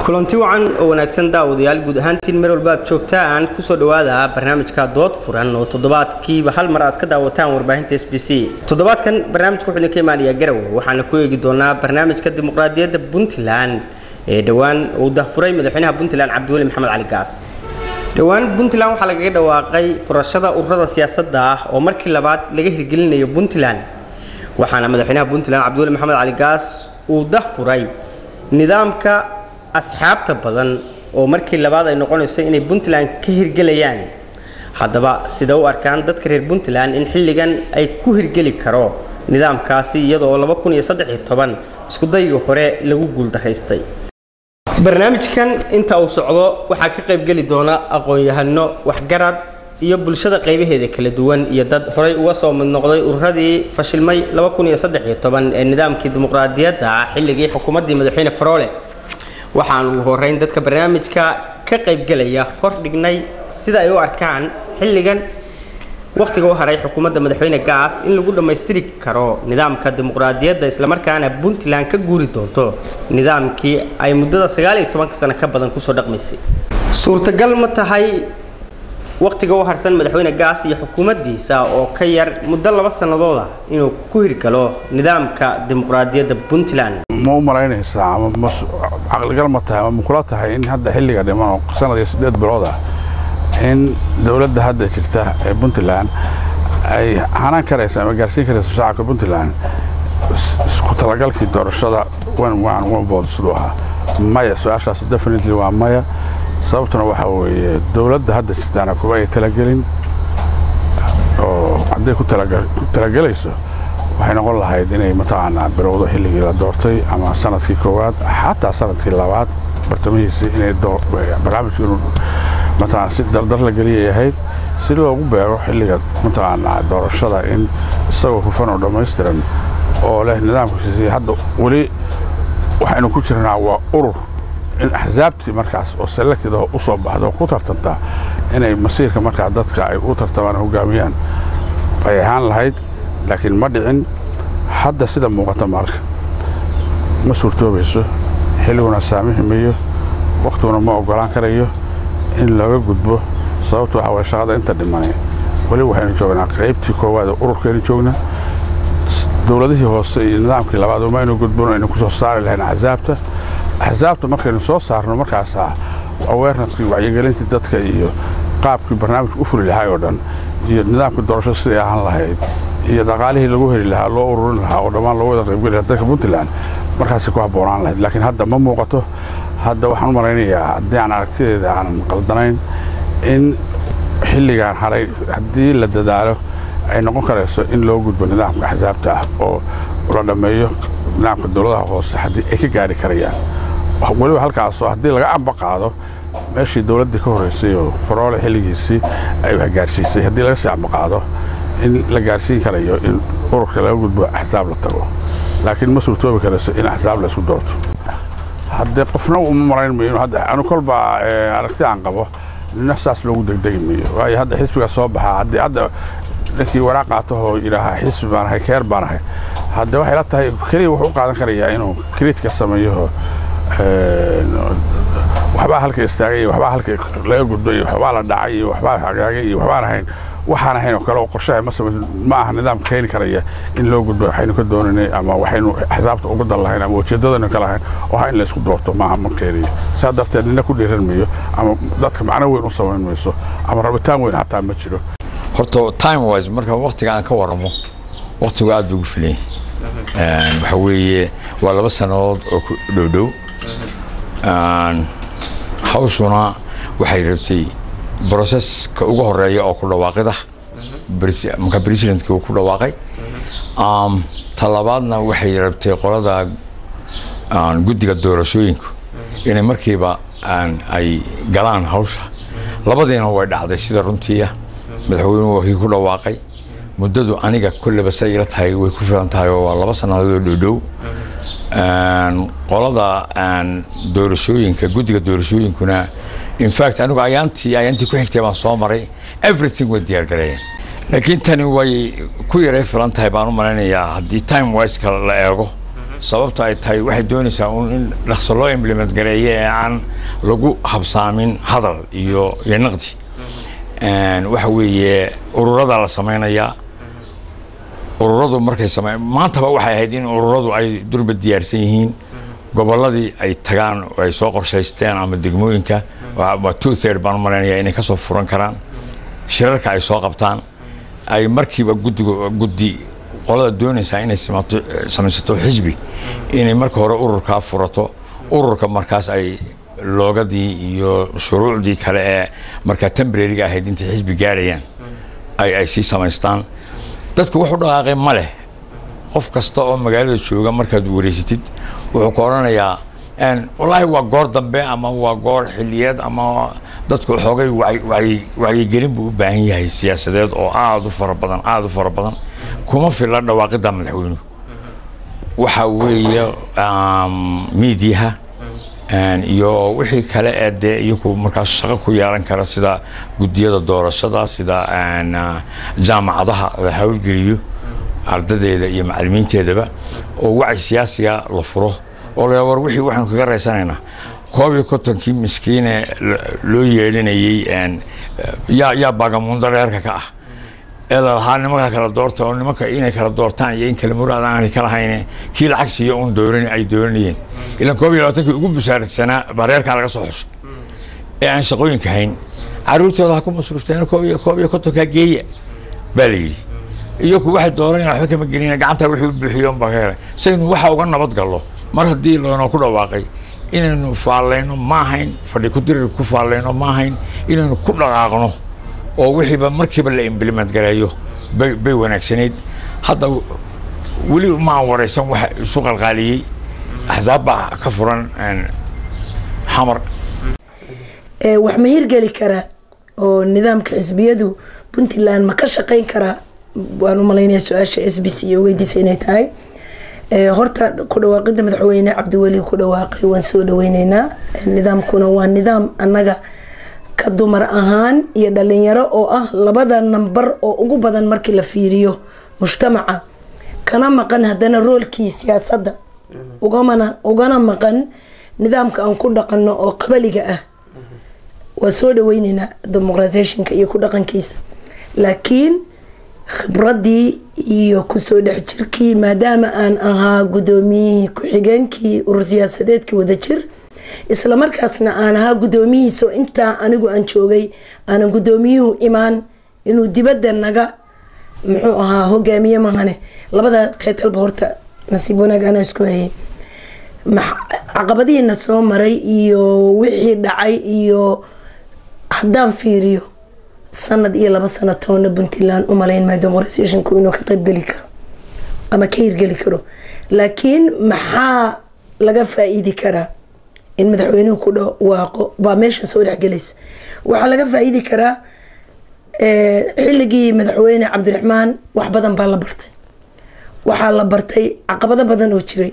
kulanti wacan oo wanaagsan daawadayaal guud ahaantiin meel walba aad joogtaan kusoo dhawaada barnaamijka dood furan oo toddobaadkiiba hal mar aad ka daawataan warbaahinta s b c toddobaadkan barnaamijka wuxuu idinka imaanayaa garowe waxaana ku eegi doonaa barnaamijka dimuqraadiyadda puntland ee dhowaan uu dahfuray madaxweynaha puntland cabdiweli maxamed cali gaas dhowaan puntland waxaa lagaga dhawaaqay furashada ururada siyaasadda ah oo markii labaad laga hirgelinayo puntland waxaana madaxweynaha puntland cabdiweli maxamed cali gaas uu dahfuray nidaamka asxaabta badan oo markii labaad ay noqonayso inay puntland ka hirgelayaan haddaba sida u arkaan dadka reer puntland in xilligan ay ku hirgeli karo nidaamkaasi iyadoo laba kun iyo saddex iyo toban iskudaygii hore lagu guuldaraystay barnaamijkan inta uu socdo waxaa ka qaybgeli doona aqoon-yahano waxgarad iyo bulshada qaybaheeda kala duwan iyo dad horey uga soo mid noqday ururadii fashilmay laba kun iyo saddex iyo toban ee nidaamkii dimuqraadiyadda ah xilligii xukuumaddii madaxweyne faroole waxaan ugu horeyn dadka barnaamijka ka qaybgelaya hor dhignay sida ay u arkaan xilligan wakhtiga u haray xukuumadda madaxweyne gaas in lagu dhammaystiri karo nidaamka dimuqraadiyadda islamarkaana puntland ka guuri doonto nidaamkii ay muddada sagaal iyo tobanka sano ka badan kusoo dhaqmaysay suurtagal ma tahay wakhtiga u harsan madaxweyne gaas iyo xukuumaddiisa oo ka yar muddo laba sannadooda inuu ku hirgalo nidaamka dimuqraadiyadda puntland ma u malaynaysaa ama caqligal ma tahay ama makula tahay in hadda xilliga dhiman oo sanad iyo siddeed bilood ah in dowladda hadda jirta ee puntland ay hanaan karaysa ama gaarsiin karayso shacabka puntland isku talagalkii doorashada one vote siduu ahaa maya su-aashaas definitely waa maya sababtuna waxaa weeye dowladda hadda jirtaana kuwa ay talagelin oo hadday ku talagelayso waxay noqon lahayd inay mataqaanaa bilowdo xilligii la doortay ama sanadkii koowaad xataa sanadkii labaad bartamihiisii inay barnaamijku inuu mataqaana si dardar la geliyay ahayd si loogu beego xilliga mataqaanaa doorashada in isagoo hufan oo dhammaystiran oo leh nidaamkiisi hadda weli waxaynu ku jirnaa waa urur in axsaabtii markaas oo selected oo u soo baxda oo ku tartantaa inay masiirka markaa dadka ay u tartamaan hogaamiyaan bay ahaan lahayd laakiin ma dhicin hadda sida muuqata marka ma suurtoobayso xilliguna saamixi mayo wakhtiguna ma oggolaan karayo in looga gudbo sababtu waxa waye shaqada inta dhimanay weli waxaynu joognaa qaybtii koowaad ee ururkaynu joognaa dowladihii hoose iyo nidaamkii labaad uma aynu gudbino aynu ku soo saari lahayn axsaabta axsaabta markaynu soo saarno markaasaa awareneskii wacyigelintii dadka iyo qaabkii barnaamijka u fuli lahay oo dhan iyo nidaamkii doorasho siday ahaan lahayd iyo dhaqaalihii lagu heli lahaa loo ururin lahaa oo dhammaan loo wada qaybgeli lahaa dadka puntland markaasay ku habboonaan lahayd laakiin hadda ma muuqato hadda waxaan u malaynayaa haddii aan aragtideeda aanan qaldanayn in xilligaan haray haddii la dadaalo ay noqon karayso in loo gudbo nidaamka axsaabta ah oo la dhammeeyo nidaamka dowladaha hoose haddii ay ka gaari karayaan weliba halkaasoo haddii laga amba qaado meeshii dowladdii ka horraysay oo faroole xilligiisii ay wax gaarsiisay haddii laga sii amba qaado in la gaarsiin karayo in ururka laga gudbo axsaab la tago laakiin ma suurtoobi karayso in axsaab la isku doorto haddee qofna uma marayn mayo hadda anu kolba aragti aan qabo nina saas loogu degdegi mayo waayo hadda xisbiga soo baxaa haddii hadda ninkii waraaq qaatahoo yidhaahaa xisbi baan ahay keer baan ahay hadde waxay la tahay keliya wuxuu u qaadan karayaa inuu kriitka sameeyo waxbaa halka istaagay iyo waxbaa halka laga gudbay iyo waxbaa la dhacay iyo waxbaa hagaagay iyo waxbaan ahayn waxaan ahayn oo kale oo qorshaha ma samayn ma aha nidaam keeni karaya in loo gudbo waxaynu ka doonaynay ama waxaynu axsaabta uga dan lahayn ama ujeeddadaynu ka lahayn oo ha in la isku doorto maaha ma keeniyo saa darteed nina ku dhiiran mayo ama dadka macno weyn u samayn mayso ama rabitaan weyn xataa ma jiro horta time wise marka waktiga aan ka waramo waktigu aad buu ugu filan yahay waxa weeye waa laba sannadood oo ku dhowdhow hawshuna waxay rabtay broseska ugu horeeya oo ku dhawaaqida marka presidentka uu ku dhawaaqay talabaadna waxay rabtay qolada guddiga doorashooyinku inay markiiba ay galaan hawsha labadiina way dhacday sida runtiia madaxweynuhu wakii ku dhawaaqay muddadu aniga kolleba say ila tahay way ku filan tahay oo waa laba sannadood oo dhowdhow qolada doorashooyinka guddiga doorashooyinkuna infact anigu ayaantii ayaantii ku xigtay baan soo maray everything way diyaargareeyeen laakiin tani way ku yaray filan tahay baan u malaynayaa haddii time wiseka la eego sababta ay tahay waxay doonaysaa un in dhaqso loo implement gareeyo ee aan lagu habsaamin hadal iyo iyo naqdi waxa weeye ururada la samaynayaa ururadu markay same maantaba waxay ahayd in ururadu ay durba diyaarsan yihiin gobolladii ay tagaan oo ay soo qorshaysteen ama degmooyinka waa two third baan u malaynaya inay kasoo furan karaan shirarka ay soo qabtaan ay markiiba guddiga guddi qolada doonaysaa inay simato samaysato xisbi inay marka hore ururkaa furato ururka markaas ay loogadii iyo shuruucdii kale ee markaa tembrariga ahayd intay xisbi gaarayaan ay ay sii samaystaan dadku wuxu dhaqaaqay ma leh qof kasta oo magaalada jooga markaad wareysatid wuxuu ka odhanayaa wallaahi waa goor dambe ama waa goor xiliyeed ama dadku xoogay wacyigelin buu u baahan yahay siyaasadeed oo aada u fara badan aada u fara badan kuma filla dhawaaqidda madaxweynuhu waxa weeye miidiyaha iyo wixii kale ee dee iyaku markaas shaqo ku yeelan kara sida guddiyada doorashada sida jaamacadaha la hawlgeliyo ardadeeda iyo macalimiinteedaba oo wacyi siyaasiga la furo oo la war wixii waxaanu kaga raysanaynaa koob iyo kontonkii miskiine loo yeedhinayey yaa yaa baagamundo reerka ka ah ee lalahaa nimanka kala doorta oo nimanka inay kala doortaan iyo in kala muraad aanay ka lahayne kii lacag siiya un dooran ay dooranayeen ilan koob iyo labaatankii ugu busaaradsanaa baa reerkaa laga soo xushay ee aan shaqooyinka hayn caruurtooda ha ku masruufteen koob iyo koob iyo kontonkaa geeya baa la yidhi iyaku waxay dooranayaan waxba kama gelina gacanta wixii u buuxiyo unbaa ka helay saynu waxa uga nabad gallo mar haddii loonoo ku dhawaaqay inaynu faallayno ma ahayn fadhi ku dirir ku faallayno ma ahayn inaynu ku dhaqaaqno oo wixiiba markiiba la implement gareeyo bay bay wanaagsanayd hadda weli ma aan waraysan waxa isu qalqaaliyey axsaab baa ka furan xamar wax ma hirgeli karaa oo nidaamka xisbiyadu puntland ma ka shaqeyn karaa waan u malaynaya su-aasha s b c iyo weydiisa inay tahay horta ku dhawaaqida madaxweyne cabdiweli ku dhawaaqay waan soo dhaweyneynaa nidaamkuna waa nidaam annaga ka dumar ahaan iyo dhalinyaro oo ah labada nambar oo ugu badan markii la fiiriyo mujtamaca kana maqan haddana roolkii siyaasadda ugamana ugana maqan nidaamka aan ku dhaqano oo qabaliga ah waa soo dhaweyneynaa demoqratisationka iyo ku dhaqankiisa laakiin khibradii iyo kusoo dhex jirkii maadaama aan ahaa guddoomiyihii ku-xigeenkii urur siyaasadeedkii wadajir islamarkaasna aan ahaa guddoomiyihiisa oo intaa anigu aan joogay aanan guddoomiyuhu imaan inuu dibadda naga muxuu ahaa hogaamiye mahane labada teetalba horta nasiib wanaag anaa isku hayay caqabadihiina soo maray iyo wixii dhacay iyo haddaan fiiriyo sanad iyo laba sano toona puntland u malayn maayo demoqratisationku inuu ka qeybgeli karo ama ka hirgeli karo laakiin maxaa laga faa-iidi karaa in madaxweynuhu ku dhawaaqo baa meesha soo dhexgelaysa waxaa laga faa-iidi karaa xilligii madaxweyne cabdiraxmaan wax badan baa la bartay waxaa la bartay caqabado badan oo jiray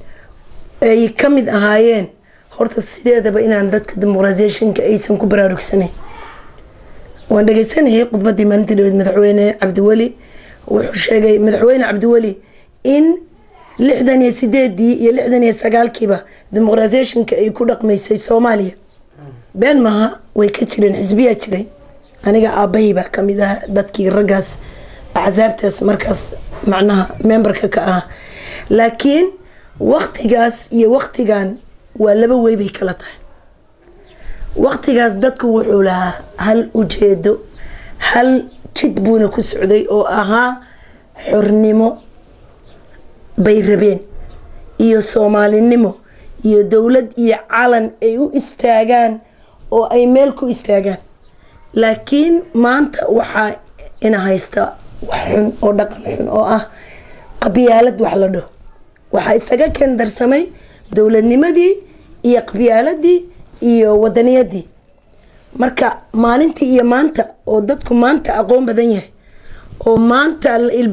ay ka mid ahaayeen horta sideedaba inaan dadka demoqratisationka aysan ku baraarugsanayn waan dhegeysanayay khudbadii maalintii dhaweed madaxweyne cabdiweli wuxuu sheegay madaxweyne cabdiweli in lixdan iyo sideedii iyo lixdan iyo sagaalkiiba demoqratisationka ay ku dhaqmaysay soomaaliya been maaha way ka jireen xisbiyaa jiray aniga aabbahay baa kamid ah dadkii raggaas axsaabtaas markaas macnaha memberka ka ah laakiin waktigaas iyo waktigan waa laba wey bay kala tahay waktigaas dadku wuxuu lahaa hal ujeedo hal jid buuna ku socday oo ahaa xornimo bay rabeen iyo soomaalinimo iyo dowlad iyo calan ay u istaagaan oo ay meel ku istaagaan laakiin maanta waxaa ina haysta wax xun oo dhaqan xun oo ah qabyaalad wax la dhaho waxaa isaga kendarsamay dowladnimadii iyo qabyaaladii iyo wadaniyadii marka maalintii iyo maanta oo dadku maanta aqoon badan yahay oo maanta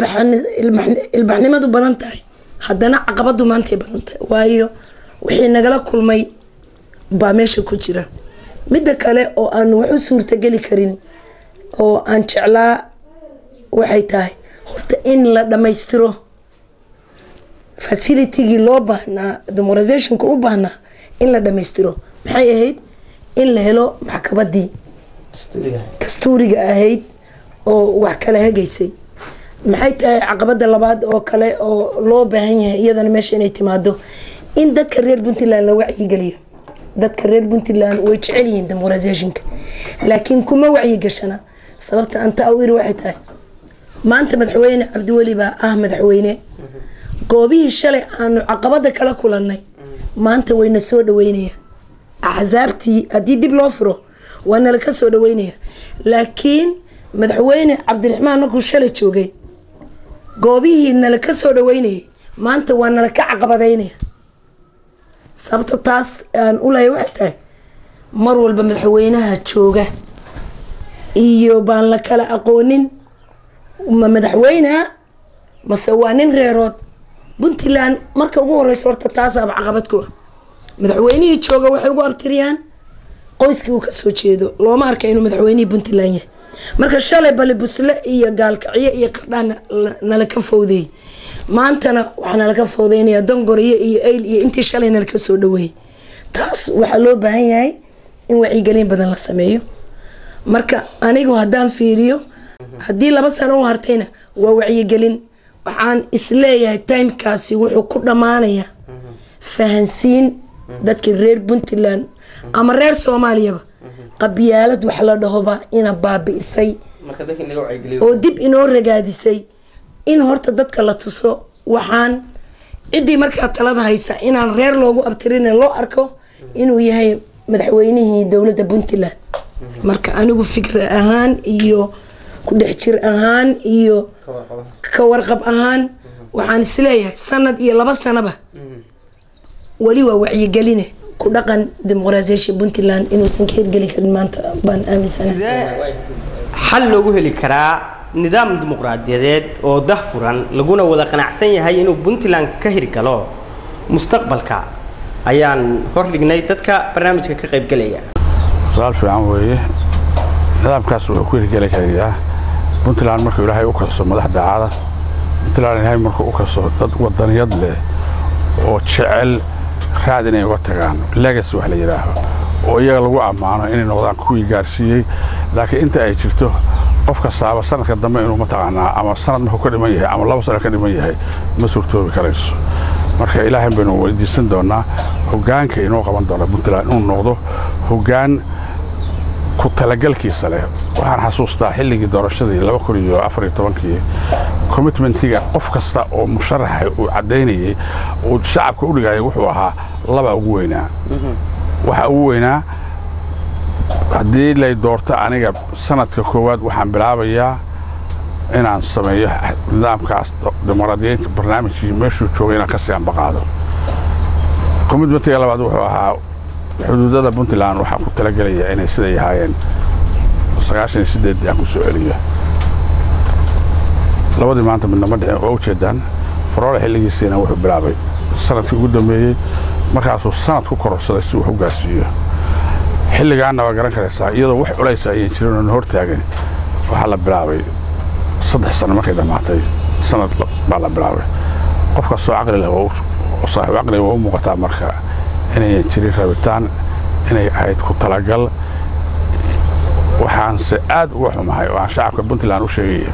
ilbaxnimadu badan tahay haddana caqabadu maantay badan tahay waayo wixii nagala kulmay baa meesha ku jira midda kale oo aan wax u suurtageli karin oo aan jeclaa waxay tahay horta in la dhammaystiro facilitigii loo baahnaa demorasationka u baahnaa in la dhammaystiro maxay ahayd in la helo maxkabadii dastuuriga ahayd oo wax kala hagaysay maxay tahay caqabada labaad oo kale oo loo baahan yahay iyadana meesha inay timaado in dadka reer puntland la wacyigeliyo dadka reer puntland way jecel yihiin demorasationka laakiin kuma wacyigashana sababta anta u iri waxay tahay maanta madaxweyne cabdiweli baa ah madaxweyne goobihii shalay aanu caqabada kala kulanay maanta wayna soo dhaweynayaan axsaabtii haddii dib loo furo waa nala ka soo dhaweynaya laakiin madaxweyne cabdiraxmaan markuu shalay joogay goobihii nala ka soo dhaweynayay maanta waa nala ka caqabadaynaya sababta taas aan u lahay waxay tahay mar walba madaxweynaha jooga iyo baan la kala aqoonin ma madaxweyneha mase waa nin reerood puntland marka ugu horeysa horta taasaaba caqabad ku ah madaxweynihii jooga waxay ugu abtiriyaan qoyskii uu kasoo jeedo looma arka inuu madaxweynihii puntland yahay marka shalay bali busle iyo gaalkacyo iyo qardhaan nala ka fowdeeyey maantana waxaa nalaka fowdeynaya dongoriyo iyo ayl iyo intii shalay nalaka soo dhaweeyey taas waxaa loo baahan yahay in wacyigelin badan la sameeyo marka anigu haddaan fiiriyo haddii laba sano u hartayna waa wacyigelin waxaan isleeyahay timekaasi wuxuu ku dhammaanayaa fahansiin dadkii reer puntland ama reer soomaaliyaba qabyaalad wax la dhahoba ina baabi'isay oo dib inoo ragaadisay in horta dadka la tuso waxaan ciddii markaa talada haysa inaan reer loogu abtirin loo arko inuu yahay madaxweynihii dowladda puntland marka anigu fikra ahaan iyo ku dhex jir ahaan iyo ka warqab ahaan waxaan isleeyahay sanad iyo laba sanaba weli waa wacyigeline ku dhaqan dimuqraasiyasha puntland inuusan ka hirgeli karin maanta baan aaminsanahay sidee xal loogu heli karaa nidaam dimuqraadiyadeed oo dah furan laguna wada qanacsan yahay inuu puntland ka hirgalo mustaqbalka ayaan hordhignay dadka barnaamijka ka qaybgelaya su-aal fiican weeye nidaamkaas wuxuu ku hirgeli karayaa puntland markuu ilaahay u kaso madax daacada puntland ilaahay markuu u kaso dad wadaniyad leh oo jecel raad inay uga tagaan legacy wax la yidhaaho oo iyaga lagu ammaano inay noqdaan kuwii gaarsiiyey laakiin inta ay jirto qof kastaaba sanadka dambe inuu mataqaanaa ama sanad markuu ka dhiman yahay ama laba sano ka dhiman yahay ma suurtoobi karayso marka ilaahay baynu weydiisan doonaa hoggaanka inoo qaban doona puntland inuu noqdo hoggaan ku talagalkiisa leh waxaan xasuustaa xilligii doorashadii laba kun iyo afar iyo tobankii commitmentiga qof kasta oo musharaxa uu caddaynayey uu shacabka u dhigayay wuxuu ahaa laba ugu weynaa waxa ugu weynaa haddii lay doorto aniga sanadka koowaad waxaan bilaabayaa inaan sameeyo nidaamkaas dimuqraadiyeynta barnaamijkii meeshuu joogay inaan ka sii ambaqaado commitmentiga labaad wuxuu ahaa xuduudada puntland waxaa ku talagelaya inay siday ahaayeen sagaashan iyo sideeddii aan ku soo celiyo labadii maanta midnama dhicin waa ujeedaan faroole xilligiisiina wuxuu bilaabay sanadkii ugu dambeeyey markaasuu sanad ku kororsaday si wax u gaarsiiyo xilligaanna waa garan karaysaa iyadoo wax culaysa ayaan jirin oona hortaagan waxaa la bilaabay saddex sano markay dhammaatay sanad baa la bilaabay qof kastoo caqli leh oo saaxiib caqliga waa u muuqataa marka inayan jirin rabitaan inay ahayd ku talagal waxaanse aad uga xumahay oo aan shacabka puntland u sheegaya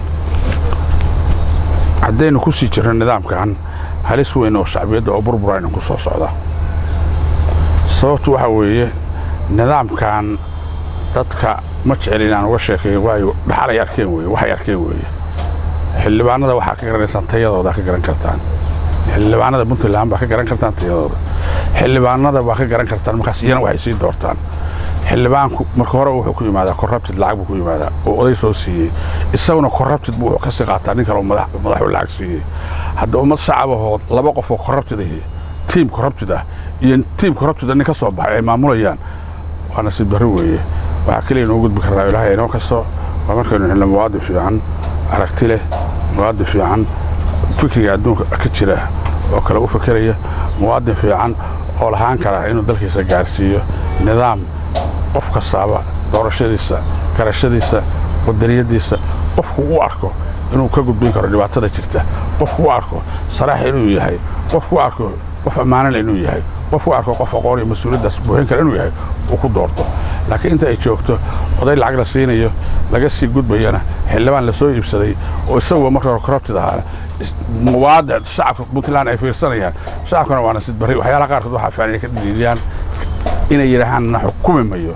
haddaynu ku sii jirno nidaamkan halis weyn oo shacbiyadda oo burbura aynan ku soo socda sababtu waxaa weeye nidaamkan dadka ma jecel inaan uga sheekeeyo waayo dhaxalay arkeen weye waxay arkeen weeye xildhibaanada waxaa ka garanaysaan tayadooda ka garan kartaan xildhibaanada puntland baa ka garan kartaan tayadooda xildhibaanada baa ka garan kartaan markaas iyana waxay sii doortaan xildhibaanku marka hore wuxuu ku yimaadaa korrabtid lacag buu ku yimaadaa oo oday soo siiyey isaguna korrabtid buu wuxuu ka sii qaataa nin kale oo madaxu lacag siiyey hadda ummad shacabahood laba qof oo korrabtid ahi tiim korrabtid ah iyo tiim korrabtid nin ka soo baxay ay maamulayaan waa nasiib darro weeye waxaa keliya inoo gudbi karnaa ilaahay inoo kasto waa markaynu xilno muwaadin fiican aragti leh muwaadin fiican fikriga adduunka ka jira oo kale u fakeraya muwaadin fiican oo lahaan kara inuu dalkiisa gaarsiiyo nidaam qof kastaaba doorashadiisa garashadiisa wadaniyadiisa qofku u arko inuu ka gudbin karo dhibaatada jirta qofku u arko saraax inuu yahay qofku u arko qof ammaanale inuu yahay qofku u arko qof aqoon iyo mas-uuliyaddaas buuxin kara inuu yahay uu ku doorto laakiin inta ay joogto oday lacag la siinayo laga sii gudbayana xildhibaan la soo iibsaday oo isaguba marka hore corrupted ahaana muwaadic shacabka puntland ay fiirsanayaan shacabkana waa nasid barri waxyaalaha qaarkood waxaa fiican inay ka dhidhiidiyaan inay yidhaahaan na xukumi mayo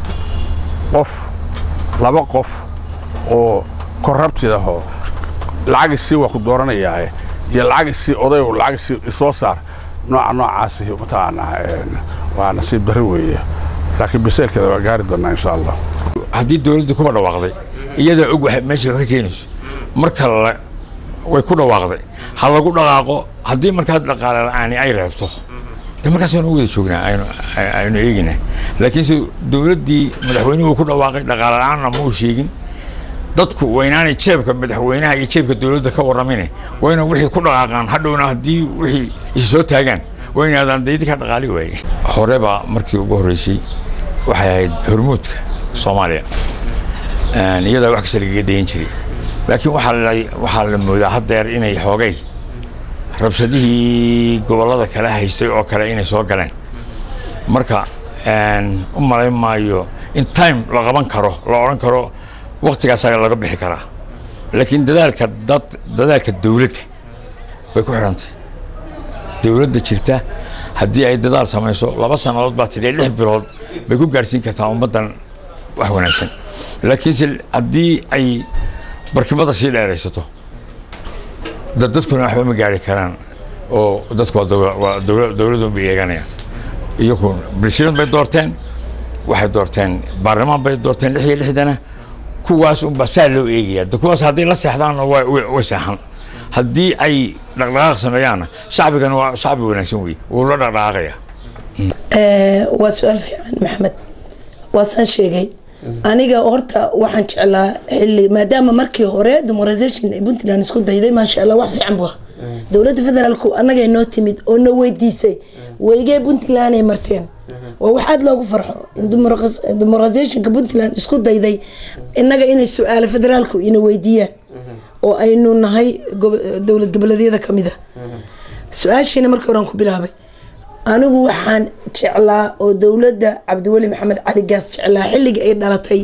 qof laba qof oo corrupted ahoo lacag isii waa ku dooranayaae iyo lacag isii oday oo lacag isii isoo saar nooca noocaasi mataqaanaa waa nasiib darri weeye laakiin biseelkeeda waa gaari doonaa insha allah haddii dowladdu kuma dhawaaqday iyadaa og wax meesha ka keenayso marka la way ku dhawaaqday ha lagu dhaqaaqo haddii markaas dhaqaale la'aani ay reebto de markaas aynu wada joognaa aynu aynu eegina laakiinse dowladdii madaxweynuhu ku dhawaaqay dhaqaale la'aanna ma uu sheegin dadku waynaanay jeebka madaxweynaha iyo jeebka dowladda ka warramine wayna wixii ku dhaqaaqaan hadhowna haddii wixii is soo taagaan waynaadaan daydi ka dhaqaali waaye horeba markii ugu horreysay waxay ahayd hormuudka soomaaliya iyadaa wax kasta lagaga dayan jiray laakiin waxaa la waxaa la moodaa haddeer inay xoogay rabshadihii gobollada kale haystay oo kale inay soo galeen marka u malayn maayo in time la qaban karo la odhan karo waktigaasaa laga bixi karaa laakiin dadaalka dad dadaalka dowladda bay ku xidhantay dowladda jirta haddii ay dadaal samayso laba sannadood baa tidhi lix bilood bay ku gaarsiin kartaa ummaddan wax wanaagsan laakiinse haddii ay barkimada sii dheeraysato dad dadkuna waxba ma gaari karaan oo dadku waa dowladun bay eeganayaan iyagu president bay doorteen waxay doorteen baarlamaan bay doorteen lix iyo lixdana kuwaas unbaa saa loo eegaya de kuwaas hadday la seexdaanna way seexan haddii ay dhaqdhaqaaq sameeyaanna shacbigana waa shacbi wanaagsan wey wuu la dhaqdhaqaaqaya waa su-aal fiican maxamed waa saan sheegay aniga horta waxaan jeclaa xilli maadaama markii hore demorization ay puntland isku dayday maasha allah wax fiican bua dowladda federaalku annagay noo timid oo na weydiisay weygee puntland ay marteen waa wax aada loogu farxo in demoralizationka puntland isku dayday innaga inay su-aalo federaalku ina weydiiyaan oo aynu nahay dowlad goboleedyada ka mid a su-aashiina markii horean ku bilaabay anigu waxaan jeclaa oo dowladda cabdiweli maxamed cali gaas jeclaa xilligii ay dhalatay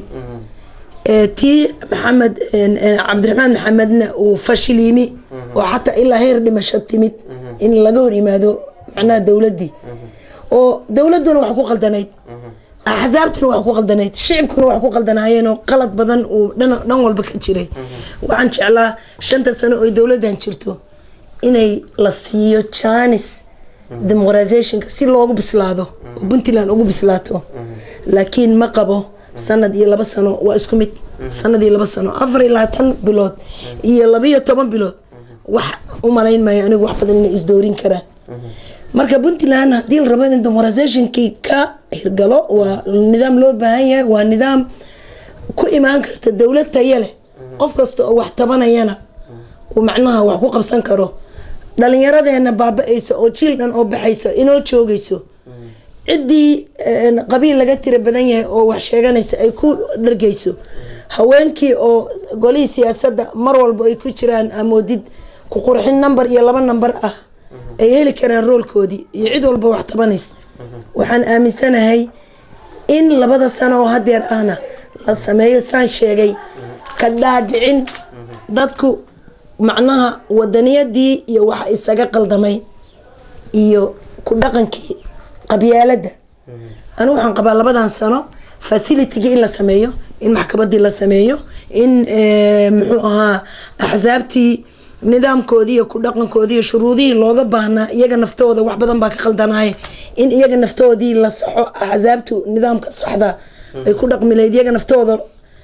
tii maxamed cabdiraxmaan maxamedna uu fashil yimi oo xataa ilaa heer dhimasho timid in laga hor yimaado macnaha dowladdii oo dowladduna wax ku qaldanayd axsaabtuna wax ku qaldanayd shicibkuna wax ku qaldanaayeenoo qalad badan uu dhan walba ka jiray waxaan jeclaa shanta sano oo dowladdan jirto inay la siiyo janis demoqratizationka si loogu bislaado oo puntland ugu bislaato laakiin ma qabo sanad iyo laba sano waa isku mid sanad iyo laba sano afar iyo labaatan bilood iyo labiyo toban bilood wax u malayn maayo anigu wax badan inay isdoorin karaan marka puntland haddii la rabo in demoqratizationkii ka hirgalo waa nidaam loo baahan yahay waa nidaam ku imaan karta dowlad taya leh qof kasta oo wax tabanayana uu macnaha wax ku qabsan karo dhalinyaradeena baaba-aysa oo jiil dhan oo baxaysa inoo joogayso ciddii qabiil laga tira badan yahay oo wax sheeganaysa ay ku dhargeyso haweenkii oo golihii siyaasadda mar walba ay ku jiraan amoodid ku qurxin number iyo laba number ah ay heli karaan roolkoodii iyo cid walba wax tabanaysa waxaan aaminsanahay in labada sano oo hadeer ahna la sameeyo saan sheegay ka dhaadhicin dadku macnaha wadaniyadii iyo waxa isaga qaldamay iyo ku dhaqankii qabyaaladda anigu waxaan qabaa labadan sano facilitygii in la sameeyo in maxkamadii la sameeyo in muxuu ahaa axsaabtii nidaamkoodii iyo ku dhaqankoodii iyo shuruudihii looga baahnaa iyaga naftooda wax badan baa ka qaldanaaye in iyaga naftoodii la saxo axsaabtu nidaamka saxda ay ku dhaqmi lahayd iyaga naftooda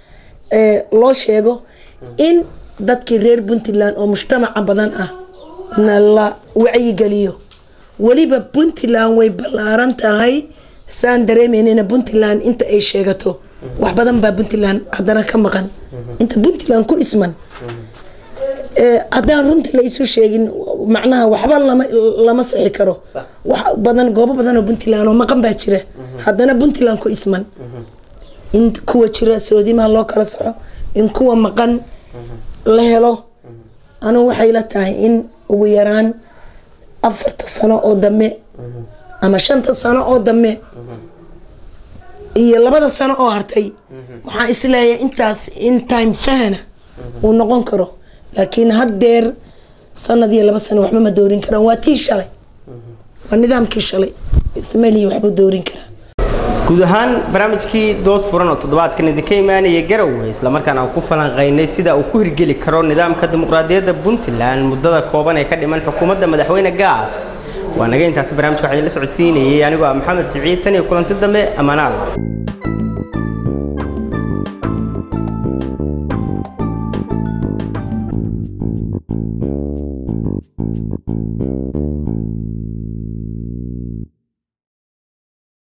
loo sheego in dadkii reer puntland oo mujtamaca badan ah na la wacyigeliyo weliba puntland way ballaaran tahay saan dareemeynina puntland inta ay sheegato wax badan baa puntland haddana ka maqan inta puntland ku isman haddaan runta la isu sheegin macnaha waxba lama lama sixi karo wax badan goobo badan oo puntland oo maqan baa jira haddana puntland ku isman in kuwa jira soodimaha loo kala saxo in kuwa maqan la helo anigu waxay la tahay in ugu yaraan afarta sano oo dambe ama shanta sano oo dambe iyo labada sano oo hartay waxaan isleeyahay intaas in time fahana uu noqon karo laakiin haddeer sanad iyo laba sano waxba ma doorin karaan waa tii shalay waa nidaamkii shalay ismaliya waxbuu doorin karaa guud ahaan barnaamijkii dood furan oo toddobaadkan idinka imaanaya garowe islamarkaana aan ku falanqaynay sida uu ku hirgeli karo nidaamka dimuqraadiyadda puntland muddada kooban ee ka dhiman xukuumadda madaxweyne gaas waa naga intaasi barnamijka waxaa idinla socodsiinayay anigoo ah maxamed siciid tan iyo kulanti dambe ammaanaal